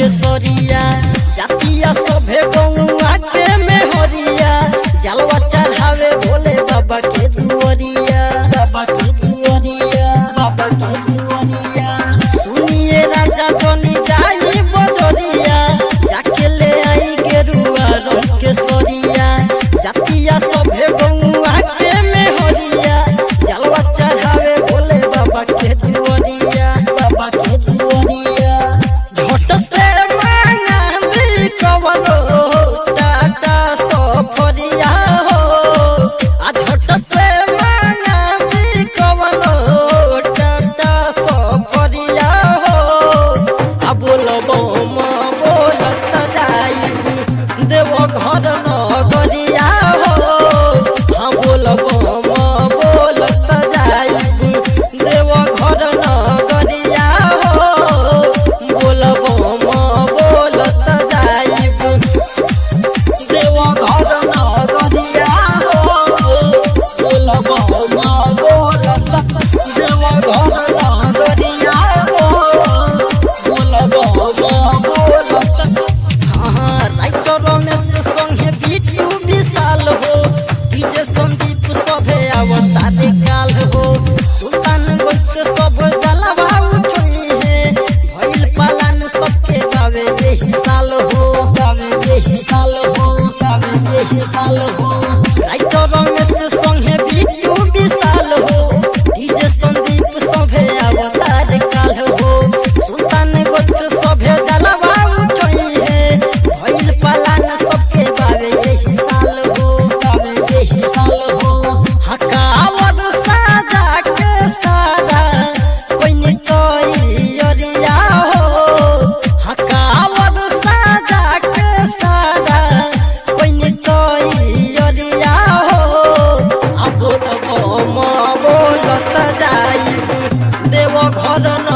के सरिया जातिया सभे गौआ के मेहरिया जलवा चढ़ावे भोले बाबा के दुआरिया बाबा के दुआरिया बाबा के दुआरिया सुनिए राजा जनी जाई बजरिया जाके ले आई गेरुआ रंग के सरिया जातिया सभे गौआ के मेहरिया जलवा चढ़ावे भोले बाबा के दुआरिया बाबा के दुआरिया झट से मांगा भी कवनो टाटा सफरिया हो आ झट से मांगा भी कवनो टाटा सफरिया हो आ बोलबो म बोलत जाई देव घर नगरिया हो हाँ बोलबो म बोलत जाई देव घर नगरिया हो बोलबो म बोलत जाई देव घर नगरिया हो बोलबो म बोलत देव घर नगरिया हो बोलबो म बोलत हाँ राइटर रमेश संगे बिट्टू विशाल हो डीजे संदीप सभे अवतारे काल हो सुल्तान से सब जलवा उठोई है भइल पालन सबके गावे यही साल हो गावे यही साल हो गावे यही साल हो राइटर रमेश संगे बिट्टू विशाल हो डीजे संदीप सभे अवतार काल हो सुल्तान से सभे जलवा उठोई है भइल पालन सबके बावे यही साल हो बावे यही साल हो हकावर साजा के सारा कोई नहीं कोई अरिया हो हकावर साजा के सारा कोई नहीं कोई अरिया हो अब बोलबो म बोलत जाई देव घर न